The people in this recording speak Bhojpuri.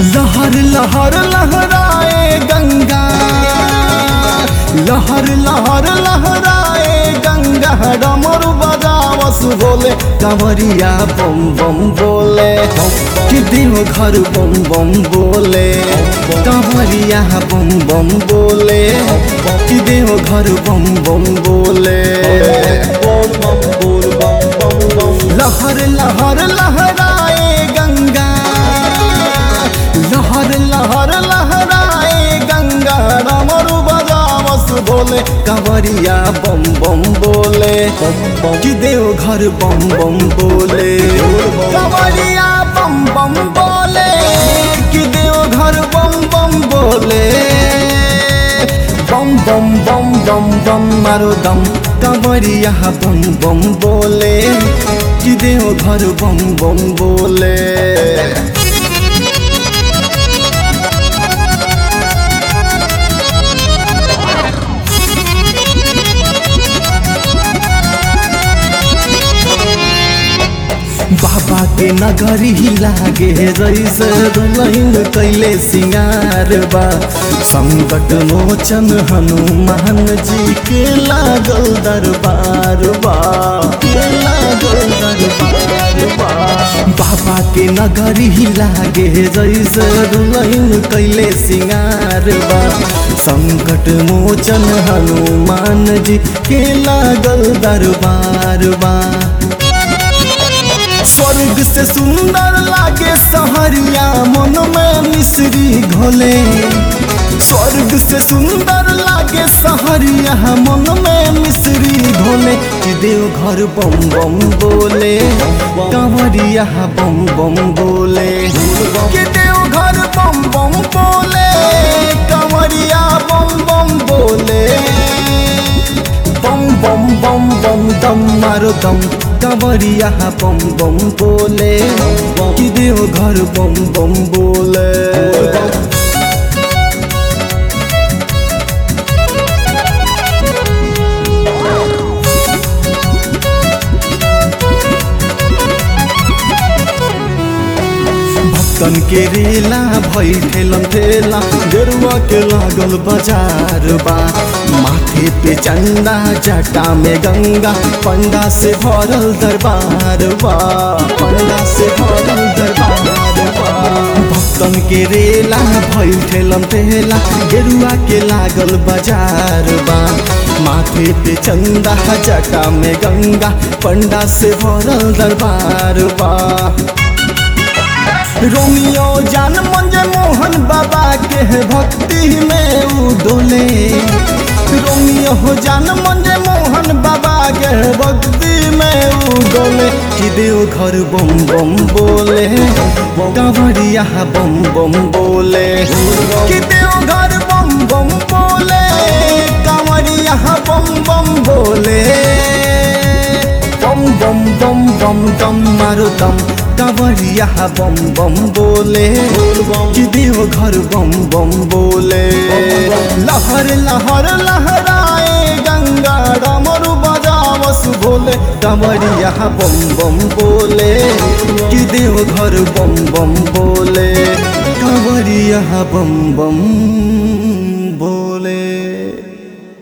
लहर लहर लहराए गंगा लहर लहर लहराए गंगा डमरू बजावस बोले कंवरिया बम बम बोले कि देव घर बम बम बोले कंवरिया बम बम बोले कि देव घर बम बम बोले लहर लहर लहराए गंगा लहर लहर लहराए गंगा डमरू बजावस बोले कंवरिया बम बम बोले कि देव घर बम बम बोले कंवरिया बम बम बोले कि देव घर बम बम बोले बम बम बम बम बम मारो दम कंवरिया बम बम बोले कि देव घर बम बम बोले बाबा के नगरी लागे जैसे दुलहिन कैले सिंगार बा संकट मोचन हनुमान जी के लागल दरबार बा के लागल दरबार बा बाबा के नगरी लागे जैसे दुलहिन कैले सिंगार बा संकट मोचन हनुमान जी के लागल दरबार बा स्वर्ग से सुंदर लागे सहरिया मन में मिश्री घोले स्वर्ग से सुंदर लागे सहरिया मन में मिश्री घोले कि देव घर बम बम बोले कंवरिया बम बम बोले कि देव घर बम बम बोले कंवरिया बम बम बोले बम बम बम बम दम मारो दम कंवरिया बम बम बोले कि देव घर बम बम बोले भक्तन के रेला भई ठेलम ठेला गेरुआ के लागल बाजार बा माथे पे चंदा जटा में गंगा पंडा से भरल दरबार बा पंडा से भरल दरबार बा भक्तन के रेला भई ठेलम ठेला गेरुआ के लागल बाजार बा माथे पे चंदा जटा में गंगा पंडा से भरल दरबार बा रोमियो जान मंजे मोहन बाबा के भक्ति में उ डोले रोमियो हो जान मंजे मोहन बाबा के भक्ति में उ डोले कि देव घर बम बम बोले कंवरिया बम बम बोले कि देव घर बम बम बोले कंवरिया बम बम बोले बम बम बम बम दम मारो दम कंवरिया बम बम बोले कि देव घर बम बम बोले लहर लहर लहराए गंगा डमरू बजावस बोले कंवरिया बम बम बोले कि देव घर बम बम बोले कंवरिया बम बम